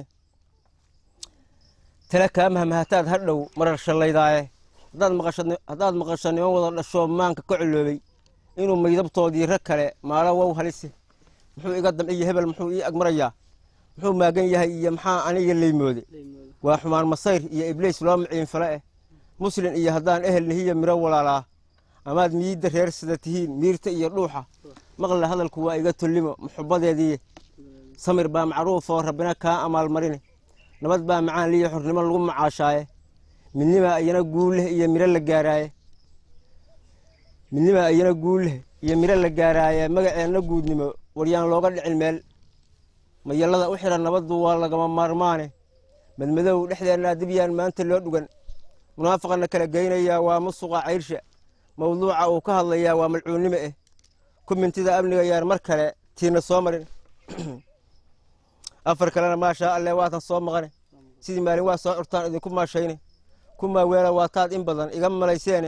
tala kaa mahmahataad hadhow marar shallaydaaye haddaad maqasho niman wada dhashoo maanka ka coloobay inuu maydabtoodii rag kale maalo wow halise muxuu iga damciyo hebel muxuu ii agmarayaa muxuu maagan yahay iyo maxaa aniga leymoode waa xumaan masayr iyo ibliis loo maciinfale eh muslin iyo haddaan ehel nihiyo miro walaalaa amaad miidda reer sida tihiin miirta iyo dhuuxa maqla hadalku waa iga tullimo muxubadeediiye samir baa macruufoo rabbina kaa amaalmarine nabad baa macaan liyo xornimo lagu macaashaaye midnimaa iyana guulleh iyo miro la gaaraaye midnimaa iyana guulleh iyo miro la gaaraaye magaceenna guudnimo waryaan looga dhicin meel mayallada u xidhan nabaddu waa lagama maarmaane madmadow dhexdeennaa dibyaan maanta loo dhugan munaafaqana kala geynayaa waa musuqa cayrsha mawduuca uu ka hadlayaa waa malcuunnimo eh kumintida amniga yaan mar kale tiina soo marin afar kalena maashaa alle waatan soo maqane sidii maalin waa soo curtaan idinku maashayne kumaa weela waataad in badan iga malayseene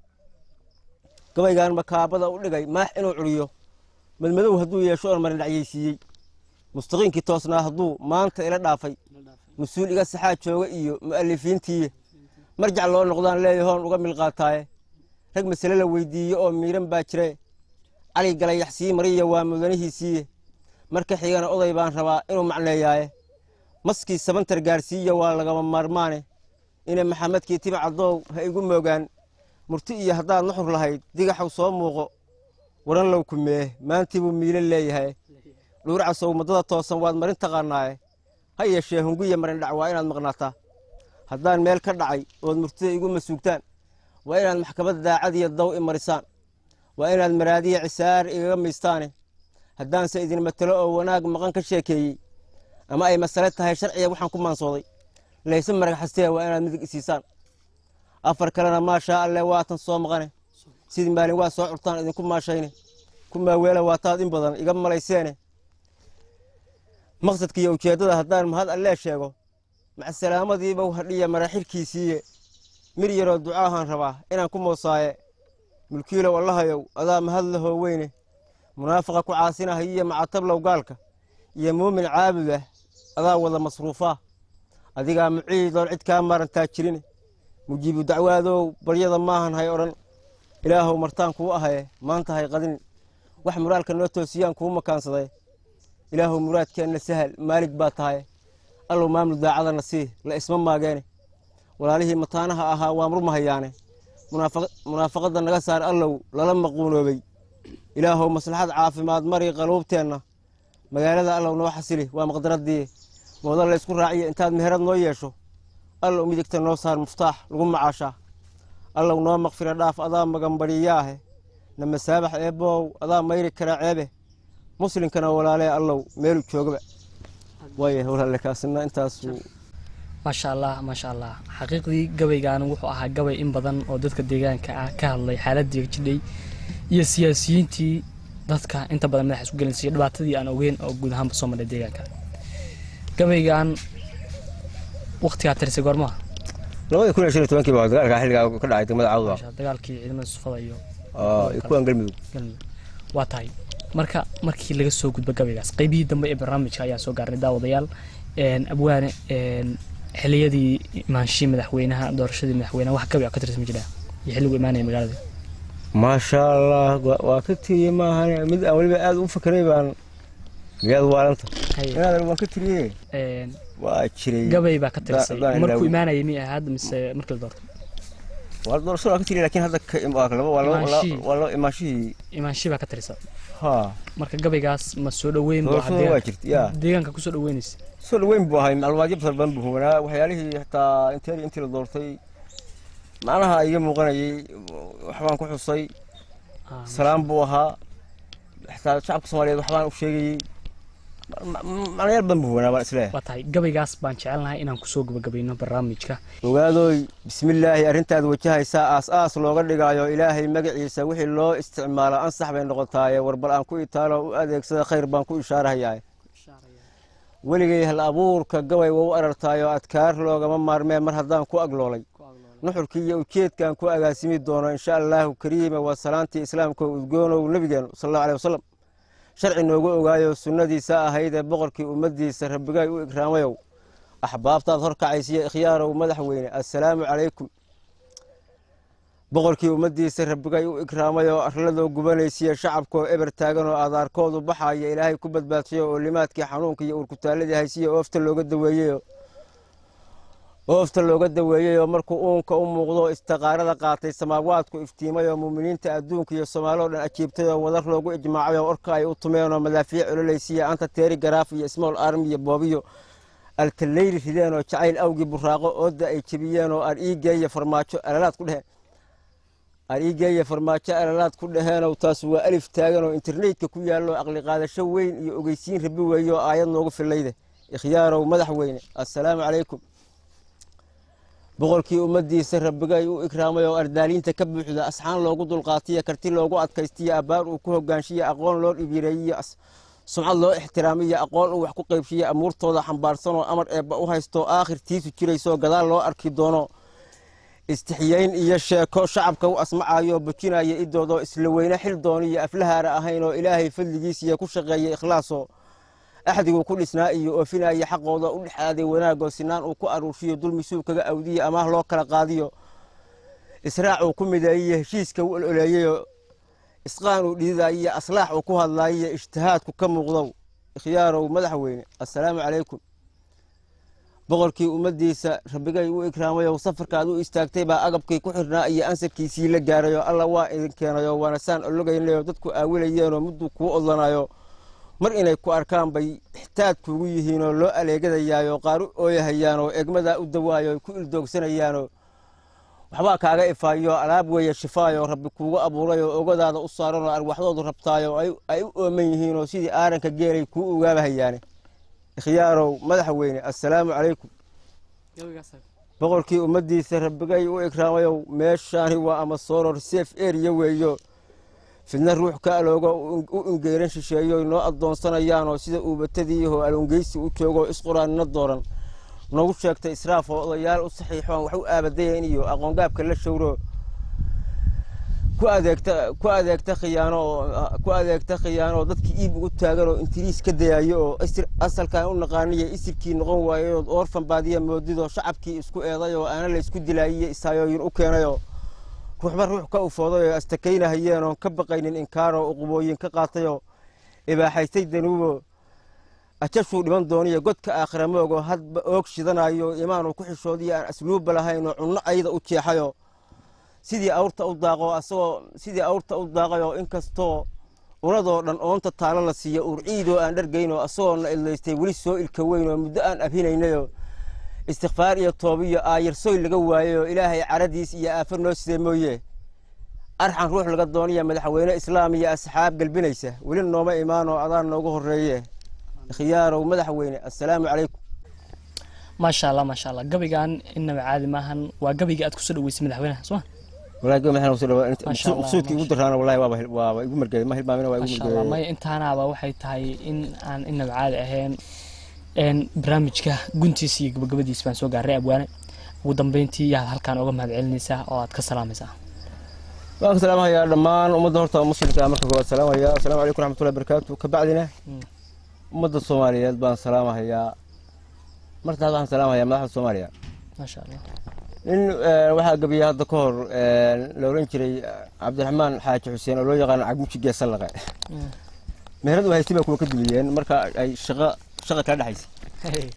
gabaygaan makaabada u dhigay maax inuu curiyo madmadow hadduu yeesho oon marin dhacyaysiiyey mustaqiinkii toosnaa hadduu maanta ila dhaafay mas-uul iga saxaa jooga iyo mu'alifiintiiye marjac loo noqdaan leeyahoon uga milqaataaye rag masale la weydiiye oo miiran baa jire cali galayaxsii mariya waa mudanihiisiiye marka xigana oday baan rabaa inuu macneeyaaye maskii sabantar gaarsiiya waa lagama maarmaane ina maxamedkii tiba cadoow ha igu moogaan murti iyo haddaad nuxur lahayd digaxaw soo muuqo waran low kumee maantii buu miilo leeyahay dhuurcasow muddada toosan waad marin taqaanaaye ha yeeshee hunguya marin dhac waa inaad maqnaataa haddaan meel ka dhacay ood murtida igu masuugtaan waa inaad maxkamad daacadiyo daw i marisaan waa inaad maraadiya cisaar igaga maystaane haddaanse idin matelo oo wanaag maqan ka sheekeeyey ama ay masale tahay sharciga waxaan ku maansooday layse marag xastee waa inaad midig isiisaan afar kalena maashaa alle waatan soo maqane sidii maalin waa soo curtaan idinku maashayne kumaa weela waataad in badan iga malayseene maqsadka iyo ujeeddada haddaan mahad allee sheego macasalaamadiiba hadhiya maraxirkiisiiye mir yaroo ducaahaan rabaa inaan ku moosaaye mulkiilow allahayow adaa mahad lahoo weyne munaafaqa ku caasinahayiyo macatablow gaalka iyo muumin caabud ah adaa wada masruufaa adigaa muciidoon cid kaa maarantaa jirine mujiibu dacwaadow baryada maahan hay odhan ilaahow martaan kuu ahaye maanta hay qadin wax muraalka noo toosiyaan kuu makaansaday ilaahow muraadkeenna sahal maalig baa tahay allow maamul daacadana sii la isma maageene walaalihii mataanaha ahaa waa murmahayaane munaafaqadda naga saar allow lala maquunoobay ilaahow maslaxad caafimaad mari qaluubteenna magaalada allow noo xasili waa maqdaradii mooda la ysku raaciya intaad meherad noo yeesho allow midigta noo saar muftaax lagu macaashaa allow noo maqfira dhaaf adaa maganbadhiyaahe na masaabax eebbow adaa mayri karaa ceebe muslinkana walaalee allow meelu joogaba waaya walaale kaasina intaasuu maasha allah maasha allah xaqiiqdii gabaygan wuxuu ahaa gabay in badan oo dadka deegaanka ah ka hadlay xaaladii jidhay iyo siyaasiyiintii dadka inta badan madaxa isku gelinsiiya dhibaatadii aan ogeyn oo guud ahaanba soo marhay deegaanka gabaygan waqtigaa tirisay goormaha labadii kun iyo shan iyo tobankii baa dagaalka xilligaa ka dhacay degmada cawda dagaalkii ciidamada sufada iyo iyo kuwan galmudug galmudug waa tahay marka markii laga soo gudbo gabaygaas qaybihii dambe ee barnaamijka ayaa soo gaarnay daawadayaal abwaane xiliyadii imaanshii madaxweynaha doorashadii madaxweynaha wax gabay ka tirsan ma jiraa iyo xilligu imaanaya magaalada maasha allah waa ka tiriye maahan mid aan weliba aada u fakeray baan miyaad waalanta inaadan waan ka tiriye waa jiray gabay baa ka tirisay markuu imaanayay mi ahaad mise markii la doortay waa doorashada waa ka tiriye laakiin hadda waa loo imaanshihii imaanshii baa ka tirisa ha marka gabaygaas ma soo dhaweyn doorashada waa jirta ya deegaanka kusoo dhaweynaysa soo dhaweyn buu ahay macluumaadyo badan badan buu hubanaa waxyaalihii xataa inteeri intii la doortay macnaha iga muuqanayay waxbaan ku xusay salaam buu ahaa xataa shacabka soomaaliyeed waxbaan u sheegayey macnayaal badan buu hubanaa baan isleeyahay waa tahay gabaygaas baan jecelnahay inaan kusoo gabagabayno barnaamijka ogaadooy bismillaahi arrintaad wajahaysaa aas-aas looga dhigaayo ilaahay magaciisa wixii loo isticmaalo ansax bay noqotaaye warbal aan ku itaalo u adeegsada khayr baan ku ishaarahayaa weligay hal abuurka gabay wau arartaayoo adkaar loogama maarmee mar haddaan ku agloolay nuxurkii iyo ujeedkaan ku agaasimi doono insha allaahu kariima waa salaantii islaamka udgoonow nebigeenu sal allahu aleh wasalam sharci noogu ogaayo sunnadiisa ahaydee boqorkii ummaddiisa rabbigay u ikraamayow axbaabtaad horkacaysiyo ikhyaarow madaxweyne assalaamu calaykum boqorkii ummaddiisa rabbigay u ikraamayoo arladoo gubanaysiya shacabkoo eber taaganoo adaarkoodu baxaya ilaahay ku badbaadshayo oo limaadkii xanuunka iyo urkutaalladii haysiya oofta looga daweeyeyo oofta looga daweeyeyoo markuu uunka u muuqdo istaqaarada qaatay samaawaadku iftiimayoo muuminiinta adduunka iyo soomaaloo dhan ajiibtayoo wadar loogu ijmaacayoo orka ay u tumeenoo madaafiic cololaysiya anta teeri garaaf iyo smool armi iyo boobiyo altaleyli rideenoo jacayl awgii buraaqo oodda ay jebiyeenoo ariigeeya farmaajo alalaad ku dheheen ariigeeya farmaajo alalaad ku dhaheenoo taas waa alif taaganoo internetka ku yaallo aqli qaadasho weyn iyo ogeysiin rabi weeyo aayad noogu fillayde ikhyaarow madaxweyne assalaamu calaykum boqorkii ummaddiisa rabbigay u ikraamay oo ardaaliinta ka buuxda asxaan loogu dulqaatiya karti loogu adkaystiya abbaar uu ku hogaanshiya aqoon loo dhibireeyiyo sumcad loo ixtiraamiyo aqoon uu wax ku qaybshiya amuurtooda xambaarsanoo amar eebba u haysto aakhirtiisu jiraysoo gadaal loo arki doono istixyeyn iyo sheeko shacabka u asmacayo bujinaya idoodoo isla weyne xil dooniyo aflahaara ahayn oo ilaahay fadligiisiya ku shaqeeya ikhlaasoo axdiguu ku dhisnaa iyo oofinaya xaqooda u dhexaaday wanaagoo sinaan uu ku aruurshiyo dulmisuu kaga awdiyo amaah loo kala qaadiyo israacuu ku mideeyiyo heshiiska u ololeeyeyo isqaan uu dhididayiyo aslaax uu ku hadlaayiyo ijtihaadku ka muuqdow ikhyaarow madaxweyne assalaamu calaykum boqorkii ummaddiisa rabbigay u ikraamayow safarkaad u istaagtay baa agabkii ku xirnaa iyo ansarkiisii la gaarayoo alla waa idin keenayoo waana saan ologaynayoo dadku aawilayeenoo mudduu kuu odlanayo mar inay ku arkaan bay ixtaad kuugu yihiinoo loo aleegadayaayoo qaar u ooyahayaanoo egmadaa u dawaayo ku ildoogsanayaanoo waxbaa kaaga ifaayo alaab weeye shifaayo rabbi kuugu abuurayoo ogadaada u saaranoo arwaxdoodu rabtaayo ay u ooman yihiinoo sidii aaranka geelay kuu ogaabahayaane ikhyaarow madaxweyne assalaamu calaykum boqorkii ummaddiisa rabbigay u ikraamayow meeshaani waa ama sooror seef eriya weeyo fidna ruux ka aloogo u ingeyran shisheeyo noo addoonsanayaanoo sida uubatadiiho alongeysi u joogo isquraanina dooran noogu sheegtay israaf oo odayaal u saxiixoon wax u aabadayan iyo aqoongaabka la showro ku adeegta ku adeegta khiyaano oo ku adeegta khiyaano oo dadkii iib ugu taagan oo intiriis ka dayayo oo asalkan u naqaaniya isirkii noqon waayo oorfan baadiya moodidoo shacabkii isku eeday oo aana la isku dilaayiyo isaayooyin u keenayoo ruuxba ruux ka ufooday oo astakaynahayeen oon ka baqaynin inkaaroo uqubooyin ka qaatayoo ibaaxaystay danuubo ajashuu dhiman dooniyo godka aakhira moogoo hadba oog shidanayo imaanuu ku xishoodiyo aan asluubba lahaynoo cunno ayda u jeexayoo sidii awrta u daaqo asagoo sidii awrta u daaqayoo inkastoo unadoo dhan oonta taalo la siiyo urciidoo aan dhargaynoo asagoona idlaystay weli soo ilka weynoo muddo aan abhinaynayoo istikfaar iyo toobiyo aayarsoy laga waayeyoo ilaahay caradiis iyo aafar noo sidee mooye arxan ruux laga dooniya madaxweyne islaam iyo asxaab galbinaysa weli nooma imaanoo adaan noogu horreeye khiyaarow madaxweyne assalaamu calaykum maasha allah maasha allah gabaygan inaba caadi maahan waa gabayga aad kusoo dhaweysay madaxweynaha soo walahi gabay maxaan usoo dhawaa Masha Allah, maqsuudkii igu masha daraana wallahi waaba waaba igu margeey ma hilmaamina waa igu maasha allah margeey maya intaanaaba waxay tahay in aan inaba caadi ahayn een barnaamijka guntiisa iyo gabagabadiisa baan soo gaaray abwaane ugu dambeyntii yaad halkaan oga mahad celinaysaa oo aad ka salaamaysaa waan ka salaamahayaa dhammaan ummadda horta muslimka ah marka koowaad salaamaya assalaamu calaykum raxmatullahi barakaatu kabacdina Mm. ummadda soomaaliyeed baan salaamahayaa martaas waxaan salaamahayaa madaxda soomaaliya maasha allah nin eh, waxaa gabiyey hadda ka hor eh, la oran jiray eh, cabdiraxmaan xaaji xuseen oo loo yaqaano cagmuji geesallaqe Mm. meherad u haystay baa kuwa ka dumiyeen marka ay shaqo shaqa kala dhexaysay Hey.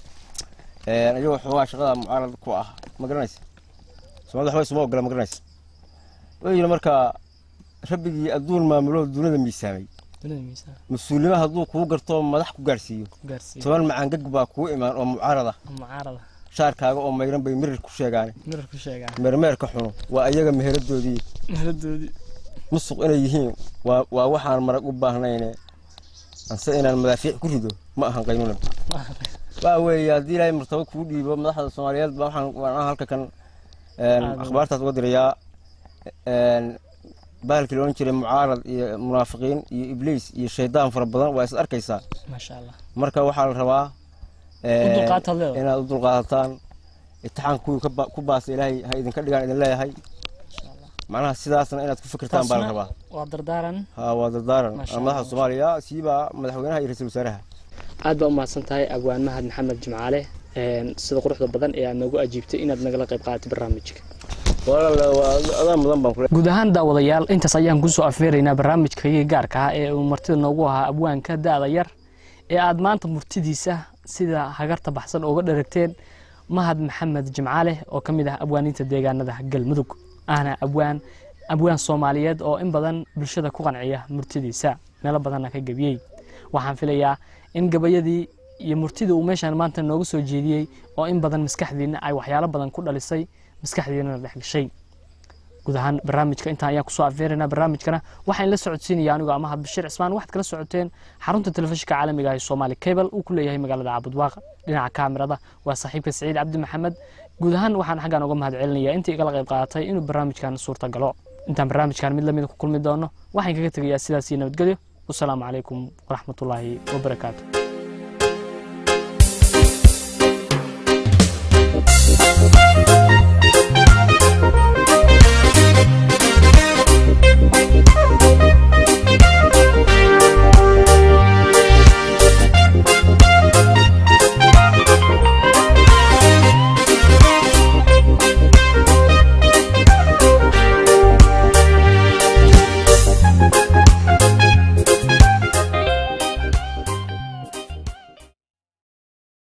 Eh, iyagoo xoogaa shaqada mucaarad ku ah ma garanaysa soomaalida waxba isuma ogola ma garanaysa wuxuu yidhi marka rabbigii adduun maamulo dunida miisaamay dunida miisaan mas-uulnimo hadduu kuu garto madax ku gaarsiiyo ku gaarsiiya toban macangag baa kuu imaan oo mucaarad ah mucaarada shaarkaaga oo mayran bay mirir ku sheegaan mirar ku sheegaa meermeerka xuno waa iyaga meheradoodii meheradoodii musuq inay yihiin waa waa waxaan marag u baahnayne anse inaan madaafiic ku rido ma ahan qaynuunan waa weeye haddii ilaahay martabo kuu dhiibo madaxda soomaaliyeed baa waxaan waan halka kan een, Aad u- akhbaartaas uga dirayaa een, bahalkii la odhan jiray mucaarad iyo munaafiqiin iyo ibliis iyo shaydaan fara badan waa is arkaysaa maasha allah marka waxaa la rabaa u dulqaataad leedahay inaad u dulqaadataan itixaan kuwii ka ba- ku baasa ilaahay ha idinka dhigaan idin leeyahay macnaha sidaasna inaad ku fikirtaan baa la rabaa waa dardaaran ha waa dardaaran Masha madaxda Allah. soomaaliya siibaa madaxweynaha iyo ra-iisul wasaaraha aad baa umahadsan tahay abwaan mahad maxamed jimcaale sida quruxda badan ee aad noogu ajiibtay inaad nagala qayb qaadatay barnaamijka walaal waa adaa mudan baan kule guud ahaan daawadayaal intaas ayaan kusoo afeeraynaa barnaamijkayga gaarka ah ee uu martida noogu ahaa abwaanka da-da yar ee aad maanta murtidiisa sida hagarta baxsan ooga dheragteen mahad maxamed jimcaale oo ka mid ah abwaaninta deegaanada galmudug ahna abwaan abwaan soomaaliyeed oo in badan bulshada ku qanciya murtidiisa meelo badanna ka gebiyey waxaan filayaa in gabayadii iyo murtida uu meeshaan maanta nooga soo jeediyey oo in badan maskaxdiina ay waxyaalo badan ku dhalisay maskaxdiinana dhex gashay guud ahaan barnaamijka intaan ayaan kusoo afeeraynaa barnaamijkana waxaan la socodsiinaya anigoo amahad bashiir cismaan waxaad kala socoteen xarunta telefishinka caalamiga ah ee soomaali cable uu ku leeyahay magaalada caabudwaaq dhinaca kaamirada waa saaxiibka saciid cabdi maxamed guud ahaan waxaan xaggaan uga mahad celinayaa intii igala qayb qaadatay inuu barnaamijkan suurta galo intaan barnaamijkan mid lamida ku kulmi doono waxaan kaga tegayaa sidaas iyo nabadgelyo wasalaamu calaykum waraxmatullaahi wabarakaatu